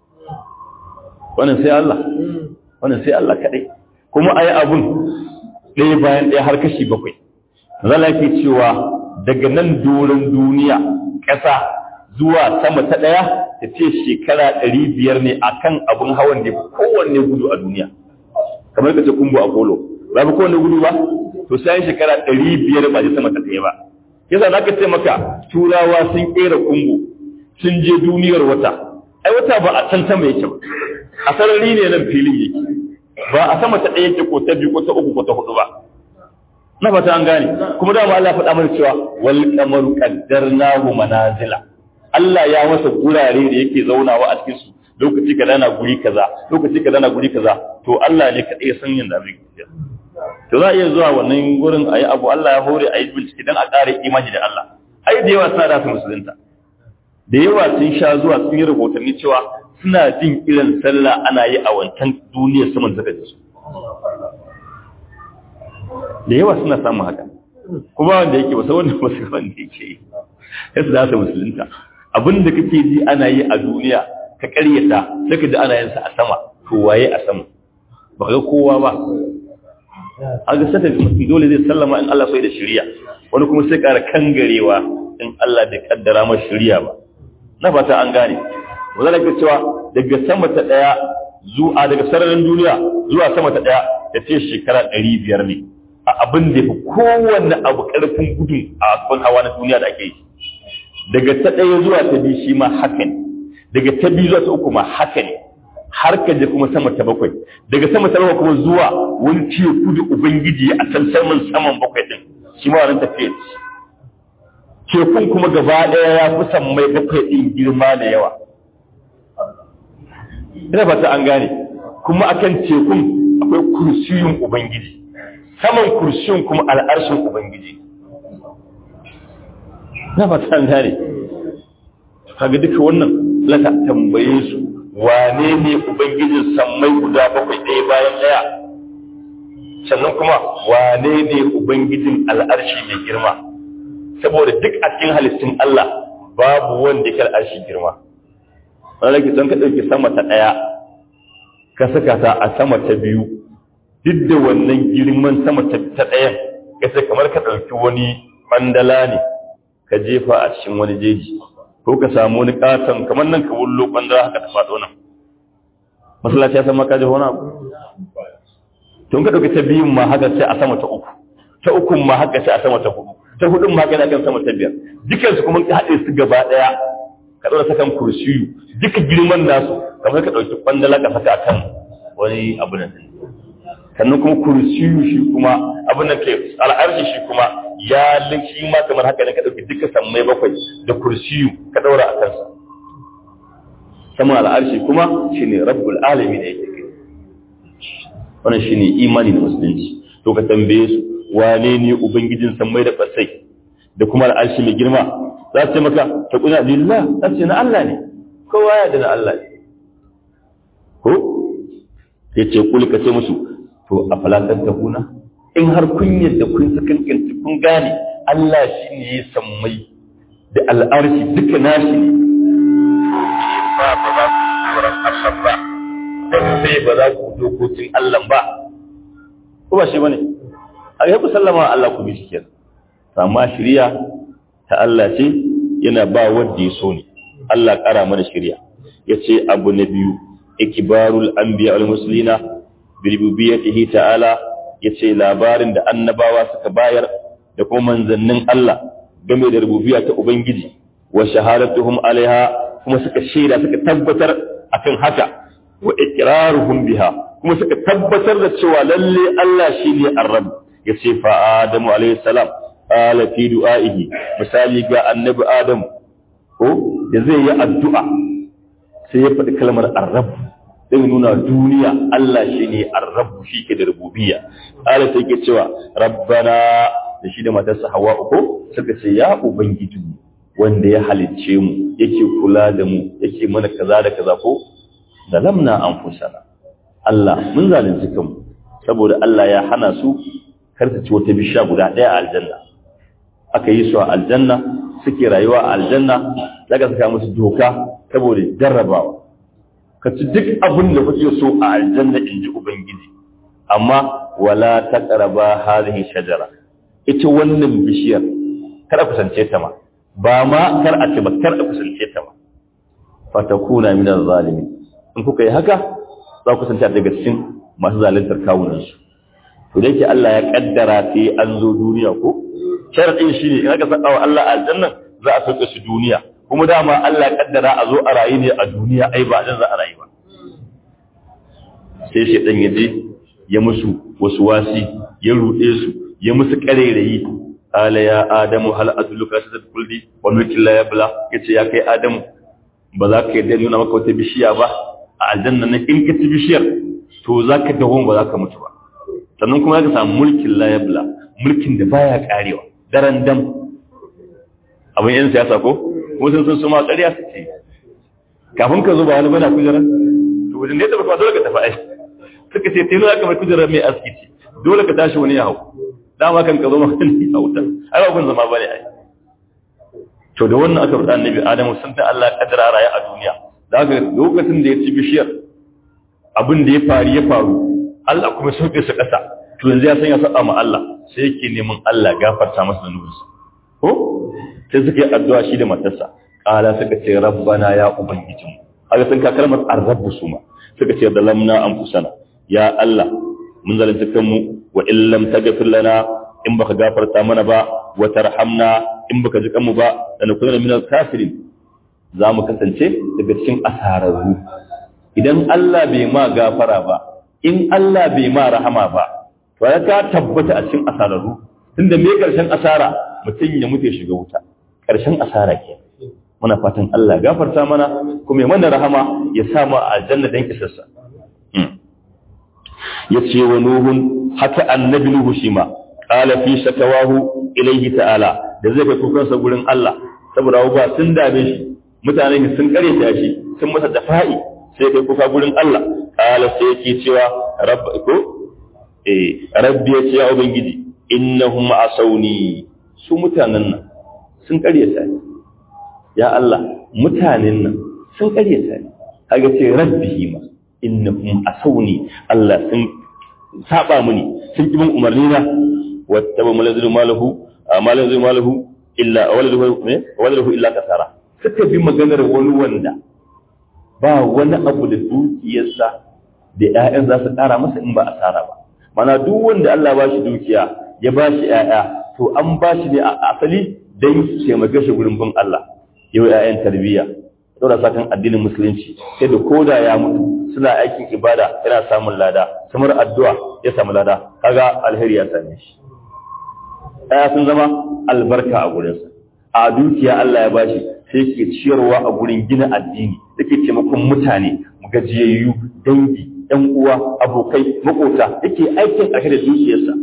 [SPEAKER 1] wannan sai Allah wannan sai Allah kaɗai kuma a yi abun ɗaya bayan ɗaya har kashi bakwai zala ke cewa daga nan doron duniya ƙasa zuwa sama ta ɗaya ta ce shekara ɗari biyar ne a kan abin hawan da kowanne gudu a duniya kamar ka ce kumbu a kolo ba fi kowanne gudu ba to sai shekara ɗari biyar ba je sama ta ɗaya ba yasa za ka ce maka turawa sun ƙera kumbu sun je duniyar wata ai wata ba a can sama yake ba a sarari ne nan filin yake ba a sama ta ɗaya yake ko ta biyu ko ta uku ko ta hudu ba na fata an gane kuma da ma Allah faɗa mana cewa wal qamaru qaddarnahu manazila Allah ya masa gurare da yake zaunawa a cikin su lokaci kaza na guri kaza lokaci kaza na guri kaza to Allah ne kadai ya san yanda zai yi to za a iya zuwa wannan gurin ayi abu Allah ya hore ayi bincike dan a ƙara imani da Allah ai da yawa suna da su musulunta da yawa sun sha zuwa sun yi rahotanni cewa suna jin irin sallah ana yi a wancan duniyar saman suka ji su da yawa suna samun haka kuma wanda yake ba sai wanda ba sai wanda yake yi sai su dasa musulunta abin da kake ji ana yi a duniya ka karyata sai ka ji ana yin sa a sama to waye a sama ba ga kowa ba a ga sata mutum dole zai sallama in Allah sai da shari'a wani kuma sai ƙara kangarewa in Allah da kaddara masa shari'a ba na fata an gane wanda da cewa daga sama ta daya zuwa daga sararin duniya zuwa sama ta daya ta ce shekara 500 ne a abin da fi kowanne abu karfin gudu a asfan hawa na duniya da ake yi daga ta daya zuwa ta biyu shi ma haka ne daga ta biyu zuwa ta uku ma haka ne har ka je kuma sama ta bakwai daga sama ta bakwai kuma zuwa wani teku da ubangiji a can saman saman bakwai din shi ma wannan tafiya tekun kuma gaba ɗaya ya fi sammai bakwai ɗin girma da yawa ina fata an gane kuma akan tekun akwai kursiyun ubangiji saman kursiyun kuma al'arshin ubangiji ina fata an gane kaga duka wannan laka tambaye su wane ne ubangijin sammai guda bakwai ɗaya bayan ɗaya sannan kuma wane ne ubangijin al'arshi mai girma saboda duk a cikin halittun Allah babu wanda ya al'arshi girma wanda ke son ka ɗauki sama ta ɗaya ka saka ta a sama ta biyu duk da wannan girman sama ta ɗayan ka sai kamar ka ɗauki wani ɓandala ne ka jefa a cikin wani jeji ko ka samu wani katon kamar nan ka wullo ɓandala haka ta faɗo nan masallaci ya san maka jefa wani abu tun ka ɗauki ta biyun ma haka sai a sama ta uku ta ukun ma haka sai a sama ta hudu ta hudun ma gana kan sama ta biyar dukansu kuma ka haɗe su gaba ɗaya ka ɗaura sakan kursiyu duka girman nasu kamar ka ɗauki ƙwandala ka saka kan wani abu nan sannan kuma kursiyu shi kuma abin da ke al'arshi shi kuma ya shi ma kamar haka ne ka ɗauki duka sammai bakwai da kursiyu ka ɗaura a kansa saman al'arshi kuma shine rabbul alami da yake kai wannan shine imani da musulunci to ka tambaye su wane ne ubangijin sammai da ƙasai da kuma al'arshi mai girma za su ce maka ta kuna lillah za su ce na Allah ne kowa ya da na Allah ne ko ya ce kuli ka ce musu to a falakar ta kuna in har kun yadda kun sakankanci kun gane Allah shi ne ya sammai da al'arshi duka nashi ne ba ba za ku tsoron Allah ba dan sai ba za ku dokokin Allah ba ko ba shi bane a yi ku sallama Allah ku bi shi kenan amma shari'a ta Allah ce yana ba wanda ya so ne Allah ƙara mana shari'a yace abu na biyu ikbarul anbiya wal muslimina bi rububiyyatihi ta'ala yace labarin da annabawa suka bayar da kuma manzannin Allah game da rububiyya ta ubangiji wa shahadatuhum alaiha kuma suka shaida suka tabbatar akan haka wa iqraruhum biha kuma suka tabbatar da cewa lalle Allah shine ar-rabb yace fa adamu alaihi salam qala fi du'aihi misali ga annabi adam ko da zai yi addu'a sai ya faɗi kalmar ar-rabb sai nuna duniya Allah shine ar-rabb shi ke da rububiyya qala sai ke cewa rabbana da shi da matarsa hawa uku suka ce ya ubangiji wanda ya halicce mu yake kula da mu yake mana kaza da kaza ko zalamna anfusana Allah mun zalunci kanmu saboda Allah ya hana su kar su ci wata bishiya guda ɗaya a aljanna aka yi su a aljanna suke rayuwa a aljanna daga saka musu doka saboda jarrabawa ka ci duk abin da kuke so a aljanna in ji ubangiji amma wala taqraba hadhihi shajara ita wannan bishiyar kar a kusance ta ma ba ma kar a ce ba kar a kusance ta ma fatakuna min zalimin in kuka yi haka za ku kusanta daga cikin masu zaluntar kawunansu to da yake Allah ya kaddara sai an zo duniya ko sharadin shi ne in aka saka wa Allah aljanna za a sauke su duniya kuma dama Allah ya kaddara a zo a rayu ne a duniya ai ba dan za a rayu ba sai shedan ya je ya musu wasu wasi ya rude su ya musu karerayi ala ya adamu hal adulluka sadad kulli wa mulkin la yabla yace ya kai adamu ba za ka yarda nuna maka wata bishiya ba a aljanna ne in ka ci bishiyar to za ka dawo ba za ka mutu ba sannan kuma ka samu mulkin layabla mulkin da baya karewa daren dam abin yan siyasa ko wasu sun suma ƙarya su ce kafin ka zo ba wani bana kujerar to wajen da ya taɓa dole ka tafi ai suka ce tilo aka mai kujerar mai aski ce dole ka tashi wani ya hau dama kan ka zo ma wani ya wuta ai ba kun zama bane ai to da wannan aka faɗa annabi adamu sun ta Allah kadara raye a duniya da haka lokacin da ya ci bishiyar abin da ya faru ya faru Allah kuma sauke su ƙasa to yanzu ya san ya saba ma Allah sai yake neman Allah gafarta masa zanubinsa ko sai suka yi addu'a shi da matarsa qala suka ce rabbana ya ubangijin haka sun ka kalmar arrabu suma suka ce dalamna anfusana ya Allah mun zalunta kanmu wa illam taghfir lana in baka gafarta mana ba wa tarhamna in baka ji kanmu ba da na kuna minal kafirin za mu kasance daga cikin asararru idan Allah bai ma gafara ba in Allah bai ma rahama ba to ya ka tabbata a cikin asararru tunda me karshen asara mutum ya mutu ya shiga wuta karshen asara ke muna fatan Allah gafarta mana kuma ya mana rahama ya sa mu a aljanna dan kisarsa ya ce wa nuhun haka annabi nuhu shi ma qala fi shakawahu ilayhi ta'ala da zai kai kukansa gurin Allah saboda ba sun dame shi mutanen sun kare ta shi sun masa dafa'i sai kai kuka gurin Allah qala sai yake cewa rabb ko eh rabbi ya ce ya ubangiji innahum asawni su mutanen nan sun kare ta ya Allah mutanen nan sun kare ta kaga ce rabbihi ma innahum asawni Allah sun saba mini sun ki bin umarni na wattaba malazul malahu malazul malahu illa waladuhu ne waladuhu illa kasara suka bi maganar wani wanda ba wani abu da dukiyarsa da ƴaƴan za su ƙara masa in ba asara ba mana duk wanda Allah ba shi dukiya ya ba shi ƴaƴa to an ba shi ne a asali dan su taimake shi gurin bin Allah yau ƴaƴan tarbiyya saboda sakan addinin musulunci sai da koda ya mutu suna aikin ibada yana samun lada samar addu'a ya samu lada kaga alheri ya same shi ɗaya sun zama albarka a gurinsa a dukiya Allah ya bashi sai ke ciyarwa a gurin gina addini yake taimakon mutane gajiyayyu dangi ɗan uwa abokai makota yake aikin a da dukiyarsa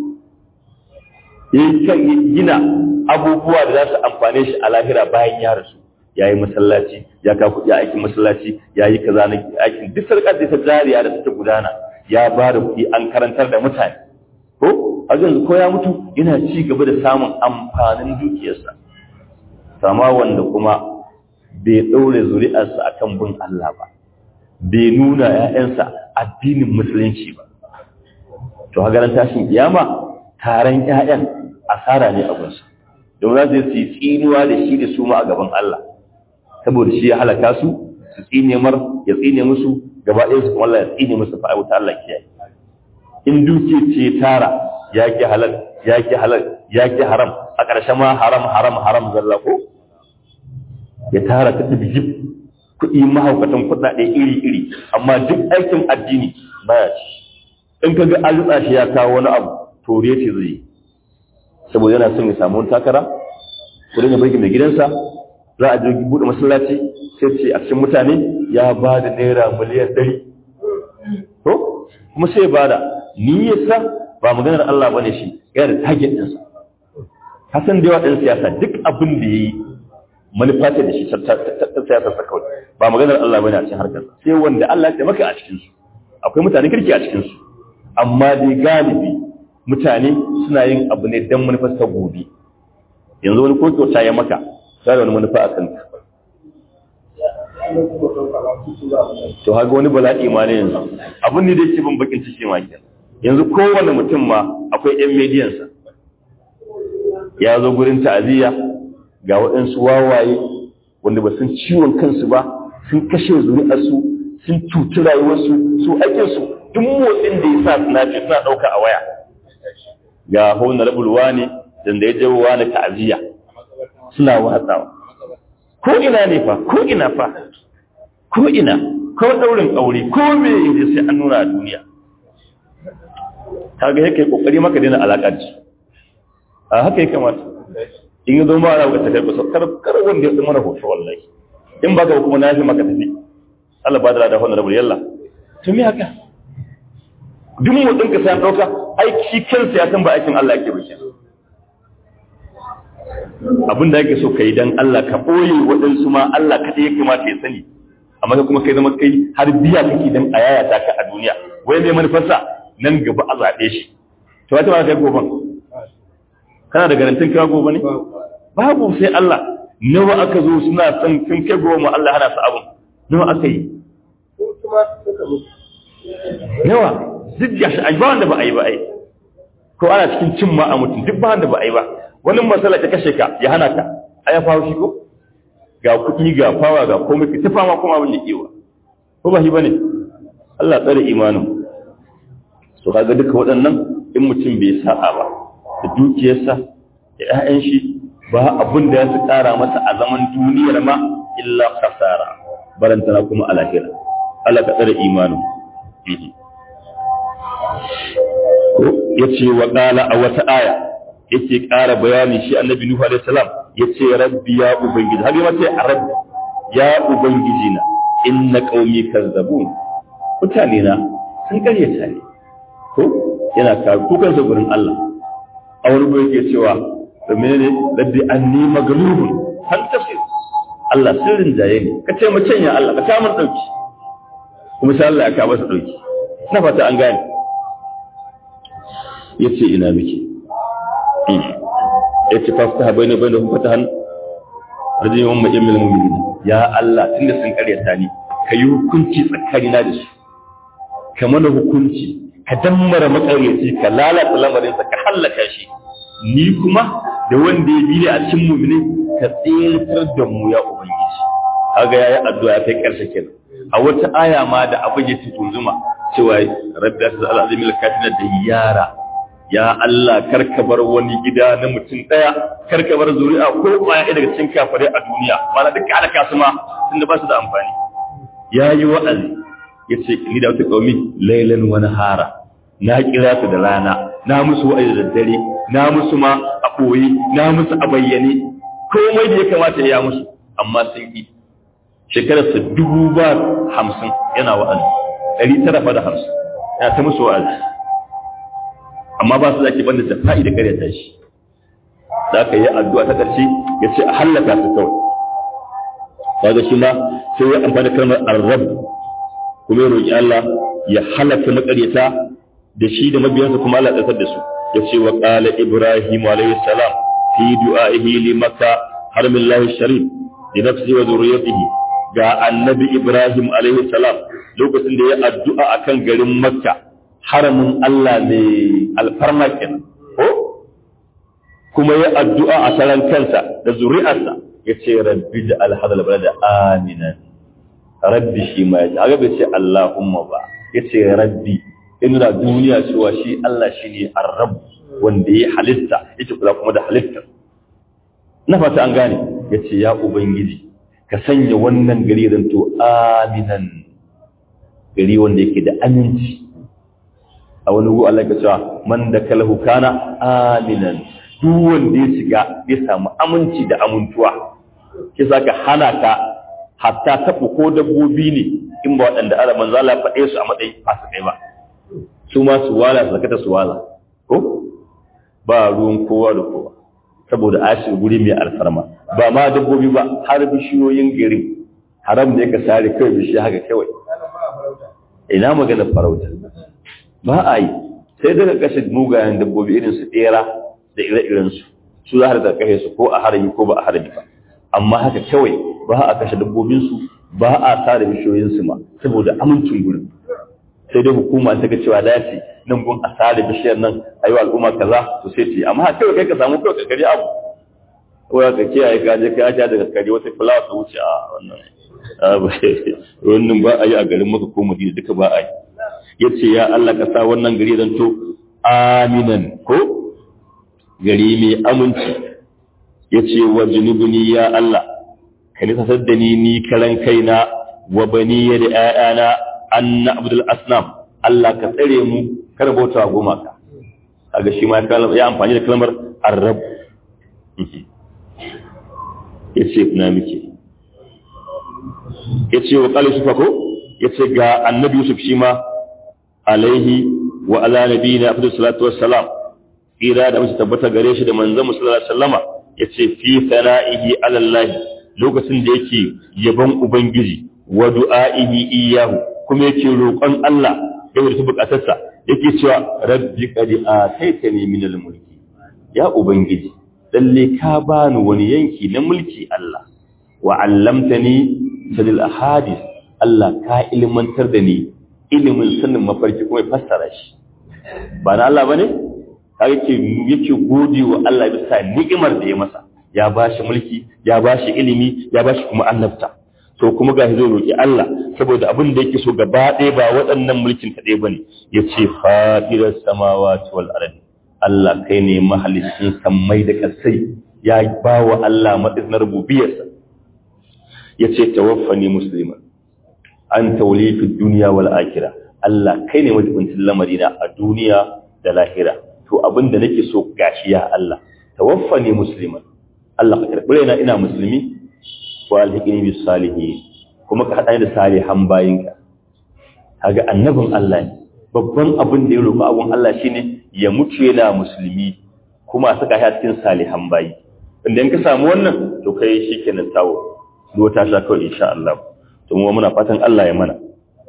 [SPEAKER 1] yake gina abubuwa da za su amfane shi a lahira bayan ya rasu ya yi masallaci ya ka kuɗi aikin masallaci ya yi kaza na aikin duk sarƙar da ta jariya da ta gudana ya ba da kuɗi an karantar da mutane ko a yanzu ko ya mutu yana ci gaba da samun amfanin dukiyarsa sama wanda kuma bai ɗaure zuri'arsa akan bin Allah ba bai nuna ‘ya'yansa addinin musulunci ba to hagaran tashin kiyama taron ‘ya'yan asara ne a gunsa don za su yi tsinuwa da shi da su ma a gaban Allah saboda shi ya halaka su su tsine mar ya tsine musu gaba ɗaya su kuma Allah ya tsine musu fa'a wuta Allah kiyaye in duke ce tara ya ki halal ya ki halal ya ki haram a ƙarshe ma haram haram haram zalla ko ya tara ta bijib kuɗi mahaukatan kuɗaɗe iri iri amma duk aikin addini baya ci in ka ga an rutsa shi ya kawo wani abu to ce zai yi saboda yana son ya samu wani takara kudin ya bai mai gidansa za a je buɗe masallaci sai ce a cikin mutane ya ba da naira miliyan ɗari to kuma sai ba da niyyarsa ba maganar Allah ba ne shi yana da target ɗinsa hasan da yawa ɗin siyasa duk abin da ya yi manufa ce da shi ta siyasar sa kawai ba maganar Allah ba ne a cikin harkar sai wanda Allah ya taimaka a cikinsu akwai mutane kirki a cikinsu amma dai galibi mutane suna yin abu ne don manufar ta gobe yanzu wani ko kyauta ya maka sai da wani manufa a kanka to haka wani bala'i ma ne yanzu abin ne da yake bin bakin ciki ma kenan yanzu kowane mutum ma akwai yan mediyansa ya zo gurin ta'aziyya ga waɗansu wawaye wanda ba sun ciwon kansu ba sun kashe zuri'arsu sun cuci rayuwarsu su aikinsu duk motsin da ya sa suna ce suna ɗauka a waya ga hona rabulwa ne da ya jawo wani ta'aziyya suna watsawa ko ina ne fa ko ina fa ko ina ko daurin aure ko me yaje sai an nuna a duniya kaga yake kokari maka daina alaka da a haka yake kamata in yi zo ma ana wata kai kusa kar kar wanda ya mana hoto wallahi in baka kuma na fi maka tafi Allah ba da da wannan rabu yalla to me haka duk mu dinka sai an dauka aiki kansa ya san ba aikin Allah yake ba abin da yake so ka yi dan Allah ka boye waɗansu ma Allah kaɗai ya kamata ya sani amma ka kuma kai zama kai har biya kake dan a yayata ka a duniya wai mai manufarsa nan gaba a zaɓe shi to wata ma kai goban kana da garantin kai gobe ne babu sai Allah nawa aka zo suna son sun kai goma Allah hana su abin nawa aka yi yawa duk gashi ai ba wanda ba a yi ba ai ko ana cikin cin ma a mutum duk ba wanda ba a yi ba wani matsala ta kashe ka ya hana ka ai ya fawo shi ko ga kuɗi ga fawa ga komai ka tafa ma kuma abin da kewa ko ba shi bane Allah tsare imanin so kaga duka waɗannan in mutum bai sa'a ba da dukiyarsa da ƴaƴan shi ba abin da ya su ƙara masa a zaman duniyar ma illa kasara barantana kuma a lahira Allah ka tsare imanin ko yace wa qala a wata aya yake ƙara bayani shi annabi nuhu alaihi salam yace rabbi ya ubangiji har yace rabbi ya ubangiji na inna qaumi kazzabun mutane na sun karyata ne ko yana ka kukan sa gurin Allah a wani gurin yake cewa da menene rabbi anni maglubun hal tafsir Allah sirrin jaye ne ka ce mace ya Allah ka ta mun dauki kuma sai Allah ya ka masa dauki na fata an gane yace ina miki yace fafta bayna bainahum fatahan rajin umma jamil mu'minin ya Allah tunda sun karyata ni kayi hukunci tsakanina da su ka mana hukunci ka dammara makaryaci ka lalata lamarin sa ka hallaka shi ni kuma da wanda ya bi a cikin mu'mini ka tsirtar da mu ya ubangiji kaga yayi addu'a kai karshe kenan a wata aya ma da abin ya tunzuma cewa rabbi asal azimil katina da yara ya Allah karka bar wani gida na mutum ɗaya karka bar zuri'a ko kwaya daga cikin kafirai a duniya mana duka ala kasu ma tunda ba su da amfani ya yi wa'azi ya ce ni da wata ƙaumi lailan wani hara na kira su da rana na musu wa'azi da dare na musu ma a koyi na musu a bayyane komai da ya kamata ya musu amma sun yi shekararsa dubu ba hamsin yana wa'azi ɗari tara fa da hamsin yana ta musu wa'azi amma ba su zaki banda jafa'i da karyata shi za ka yi addu'a ta ƙarshe ya ce a hallaka su kawai kaga shi ma sai ya amfani da kalmar arrab kuma ya roƙi Allah ya halaka makaryata da shi da mabiyansa kuma Allah ya da su ya ce wa qala ibrahim alayhi salam fi du'a'ihi li makka harmillahi sharif li nafsihi wa dhurriyyatihi ga annabi ibrahim alayhi salam lokacin da ya addu'a akan garin makka haramin Allah mai alfarma kenan ko kuma ya addu'a a saran kansa da zuri'arsa ya ce rabbi da alhadal balada aminan rabbi shi ma ya ce aga bai ce Allahumma ba ya ce rabbi in da duniya cewa shi Allah shi ne arrab wanda ya halitta yake kula kuma da halitta na fata an gane ya ce ya ubangiji ka sanya wannan gari zanto aminan gari wanda yake da aminci a wani gu Allah ka cewa man da kalahu kana aminan duk wanda ya shiga ya samu aminci da amintuwa ke ka hana ka hatta taɓa ko dabbobi ne in ba waɗanda ala manzo Allah faɗe su a matsayin fasikai ba su ma su wala su zakata su wala ko ba ruwan kowa da kowa saboda ashi guri mai alfarma ba ma dabbobi ba har bishiyoyin gari haram ne ka sare kawai bishiya haka kawai ina magana farauta ba a yi sai daga kashe mugayen dabbobi irin su ɗera da ire-irensu su za a da kashe su ko a harami ko ba a harami ba amma haka kawai ba a kashe dabbobinsu ba a tare bishiyoyinsu ma saboda amincin gurin sai dai hukuma ta ga cewa dace nan gun a tare bishiyar nan a yi wa al'umma kaza to sai ce amma haka kawai kai ka samu kawai kakari abu ko ka kiyaye ka je ka ja daga kare wata fulawa ta wuce a wannan wannan ba a yi a garin maka ko madina duka ba a yi ya ce ya Allah ka sa wannan gari zan to aminan ko gari mai aminci ya ce wa junubuni ya Allah ka nisasar da ni ni karan kaina wa bani ya da ‘ya'yana an na abdul asnam Allah ka tsare mu kar bauta gumaka a ga shi ma ya amfani da kalmar arab ya ce na miki ya ce wa ƙali sufa ko ya ce ga annabi yusuf shi ma alaihi wa ala nabiyina afdal salatu wassalam ira da musu tabbata gare shi da manzon mu sallallahu alaihi wasallama yace fi sana'ihi ala Allah lokacin da yake yaban ubangiji wa du'a'ihi iyyahu kuma yake roƙon Allah da wata bukatarsa yake cewa rabbi qad ataitani min al-mulki ya ubangiji lalle ka bani wani yanki na mulki Allah wa 'allamtani sadil ahadith Allah ka ilmantar da ni ilimin sanin mafarki kuma ya fassara shi ba na Allah bane kaga yake yake gode wa Allah bisa ni'imar da ya masa ya bashi mulki ya bashi ilimi ya bashi kuma annabta to kuma ga zai roki Allah saboda abin da yake so gaba ɗaya ba waɗannan mulkin kaɗai bane yace fadiras samawati wal ardi Allah kai ne mahalicin sammai da kasai ya ba wa Allah matsayin rububiyarsa yace tawaffani musliman an tauli fi duniya wal akhirah Allah kai ne majibincin lamarina a duniya da lahira to abinda nake so gashi ya Allah tawaffani musliman Allah ka karbi raina ina musulmi wa alhiqini bis salihin kuma ka hada da salihan bayinka kaga annabin Allah ne babban abin da ya roƙa abun Allah shine ya mutu yana musulmi kuma saka shi a cikin salihan bayi inda in ka samu wannan to kai shikenan tawo do ta sha kawai insha Allah to mu muna fatan Allah ya mana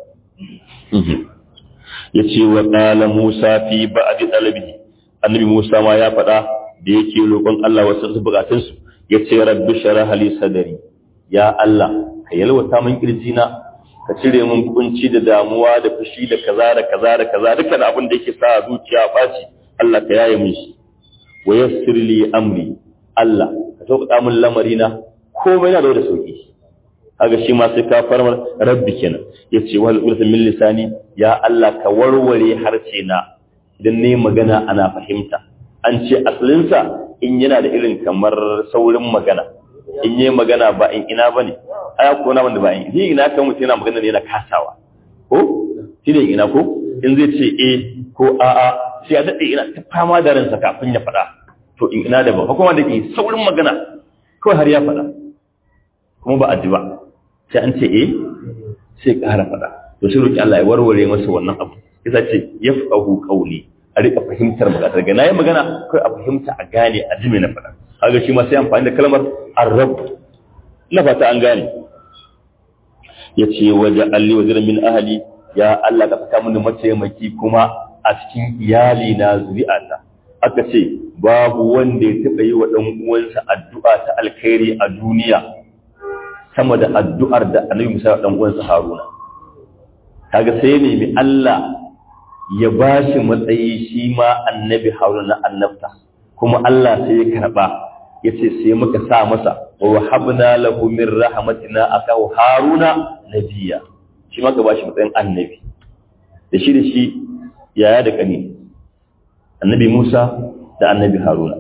[SPEAKER 1] ya ce wa ƙala Musa fi ba'adi ɗalibi annabi Musa ma ya faɗa da yake roƙon Allah wasu buƙatunsu ya ce rabbi shara hali sadari ya Allah ka yalwata min na ka cire min kunci da damuwa da fushi da kaza da kaza da kaza dukkan abin da yake sa zuciya ɓaci Allah ka yaye min shi wa yassir li amri Allah ka sauƙaƙa min lamarina komai na da da sauƙi kaga shi ma sai ka farmar rabbi kenan yace wal ulfa min lisani ya Allah ka warware harce na idan ne magana ana fahimta an ce asalinsa in yana da irin kamar saurin magana in yi magana ba in ina bane aya ko na wanda ba in ni ina kan mutum yana magana ne yana kasawa ko shi ne ina ko in zai ce eh ko a'a sai ya dade ina ta fama da ransa kafin ya faɗa to in ina da ba kuma da ke saurin magana kawai har ya faɗa kuma ba a ji ba sai an ce eh sai ƙara faɗa to sai roki Allah ya warware masa wannan abu yasa ce yafqahu qawli a rika fahimtar magana daga nayi magana kai a fahimta a gane a ji me na faɗa kaga shi ma sai amfani da kalmar arrab ina fata an gane yace waje alli wazir min ahli ya Allah ka saka mini mataimaki kuma a cikin iyali na zuri'ata aka ce babu wanda ya taɓa yi wa ɗan uwansa addu'a ta alkhairi a duniya sama da addu'ar da annabi Musa dan uwansa Haruna kaga sai ne mi Allah ya bashi matsayi shi ma annabi Haruna na annabta kuma Allah sai ya karba yace sai muka sa masa wa wahabna lahu min rahmatina akahu Haruna nabiyya shi ma ka bashi matsayin annabi da shi da shi yaya da kani annabi Musa da annabi Haruna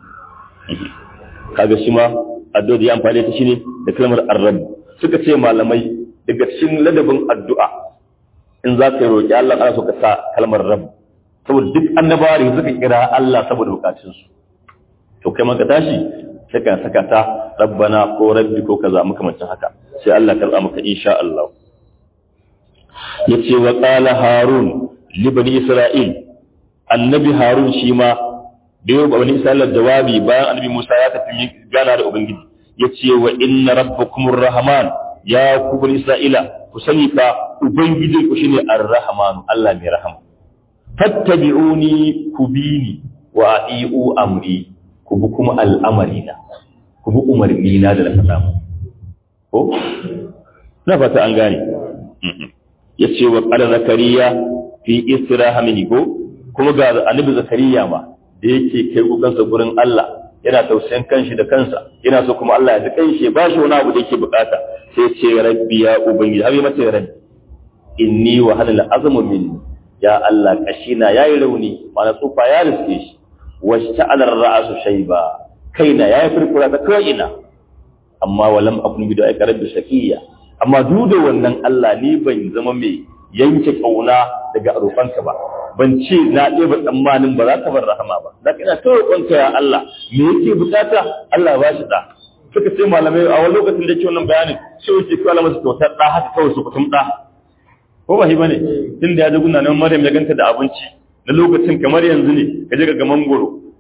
[SPEAKER 1] kaga shi ma addu'a da ya amfani ta shine da kalmar arrab suka ce malamai daga cikin ladabin addu'a in za ka yi roƙi Allah ana so ka sa kalmar rabb saboda duk annabawa da suka kira Allah saboda bukatunsu to kai maka tashi sai ka saka ta rabbana ko rabbi ko kaza makamancin haka sai Allah karba maka insha Allah yace wa qala harun li bani isra'il annabi harun shi ma da yau bani isra'ila jawabi bayan annabi Musa ya tafi gana da ubangiji yace wa inna rabbakumur rahman ya ku bani isra'ila ku sani fa ubangiji ku shine ar-rahman Allah mai rahama fattabi'uni ku bini wa ati'u amri ku bi kuma al'amarina ku bi umarnina da na faɗa mu ko na fata an gane yace wa qala zakariya fi israhamini ko kuma ga annabi zakariya ma da yake kai kukansa gurin Allah yana tausayin kanshi da kansa yana so kuma Allah ya ji kanshi ba shi wani abu da yake bukata sai ce rabbi ya ubangiji har mata rabbi inni wa halal azmu min ya Allah kashina yayi rauni mana tsufa ya riske shi washta'ala ra'su shayba kaina yayi furfura ta kaina amma walam akun bi da'i rabbi shakiya amma duk da wannan Allah ni ban zama mai yanke kauna daga roƙonka ba ban ce na ɗeba tsammanin ba za ka bar rahama ba za ka ina ta roƙonka ya Allah me yake bukata Allah ba shi da suka ce malamai a wani lokacin da ke wannan bayanin sai wuce kawai masa kyautar ɗa haka kawai su kutum ɗa ko ba shi bane tun da ya ji guna nan Maryam ya ganta da abinci na lokacin kamar yanzu ne ka je ga mangoro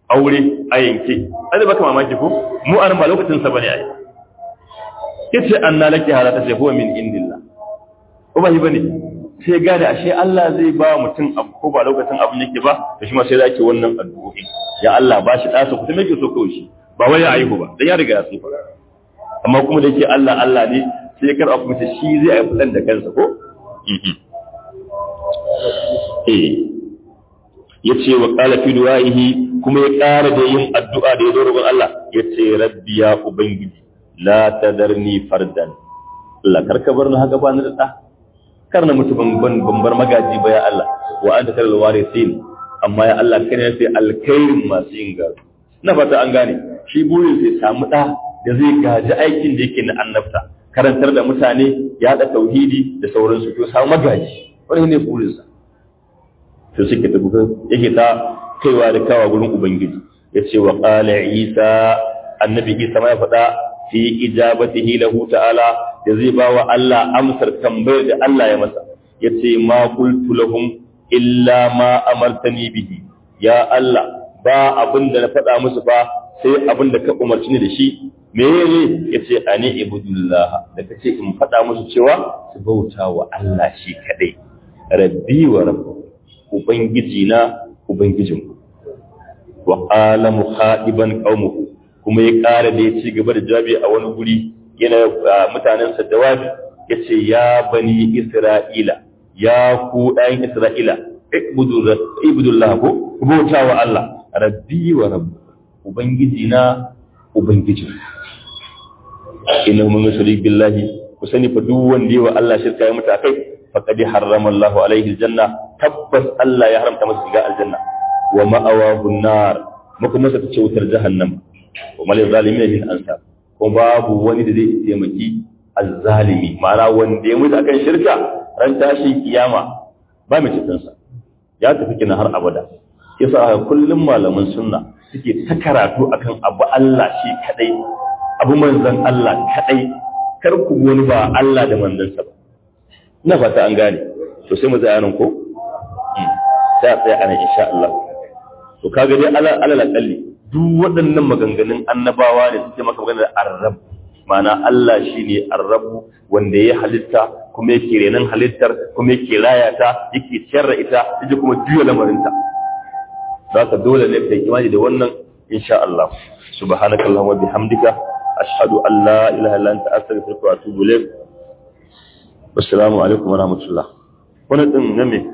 [SPEAKER 1] aure a yanke ai baka mamaki ko mu an ba lokacin sa bane ai yace anna laki halata sai huwa min indillah ko ba shi bane sai gane ashe Allah zai ba mutum abu ko ba lokacin abin yake ba to shi ma sai zaki wannan addu'o'i ya Allah ba shi dasa ku me yake so kawai shi ba wai ya aihu ba dan ya riga ya tsufa amma kuma da yake Allah Allah ne sai ya karɓa kuma shi zai aihu dan da kansa ko eh yace wa qala fi du'aihi kuma ya ƙara da yin addu'a da ya zo roƙon Allah yace rabbi ya ubangiji la tadarni fardan Allah karka bar ni haka ba ni da da kar na mutu ban bar magaji ba ya Allah wa anta kal warithin amma ya Allah kana sai alkhairin masu yin gado na fata an gane shi burin sai samu da da zai gaji aikin da yake na annabta karantar da mutane ya da tauhidi da sauransu to samu magaji wani ne burin sa to suke tafi yake ta kaiwa da kawa gurin ubangiji yace wa qala isa annabi isa ma ya faɗa fi ijabatihi lahu ta'ala da zai ba wa Allah amsar tambayar da Allah ya masa yace ma qultu lahum illa ma amartani bihi ya Allah ba abin da na faɗa musu ba sai abin da ka umarci ni da shi me ne yace ani ibudullah da kace in faɗa musu cewa su bauta wa Allah shi kadai rabbi wa rabbukum ubangiji na ubangijinku wa qala mukhadiban qaumuhu kuma ya ƙara da ya ci gaba da jawabi a wani guri yana mutanensa jawabi ya ce ya bani isra'ila ya ku ɗayan isra'ila ibudullah ko bauta wa Allah rabbi wa rabbu ubangiji na ubangiji inna mun yushrik billahi ku sani fa duk wanda yawa Allah shirka ya mutu akai faqad harrama Allahu alaihi aljanna tabbas Allah ya haramta masa shiga aljanna wa ma'awahu an-nar kuma masa ta wutar jahannam wa mal zalimin min ansar ko babu wani da zai taimaki azzalimi ma'ana wanda ya mutu akan shirka ran tashin kiyama ba mai cikin sa ya tafi kina har abada yasa kullum malaman sunna suke ta karatu akan abu Allah shi kadai abu manzon Allah kadai kar ku wani ba Allah da manzansa ba ina fata an gane to sai mu tsaya nan ko sai a tsaya anan insha Allah to kaga dai alal akalli duk waɗannan maganganun annabawa ne suke maka magana da arrab ma'ana Allah shine arrabu wanda ya halitta kuma yake renan halittar kuma yake raya ta yake ciyar da ita yake kuma juya lamarinta zaka dole ne kai imani da wannan insha Allah subhanakallahumma bihamdika ashhadu an la ilaha illa anta astaghfiruka wa atubu ilaik wassalamu alaikum wa rahmatullah wannan din ne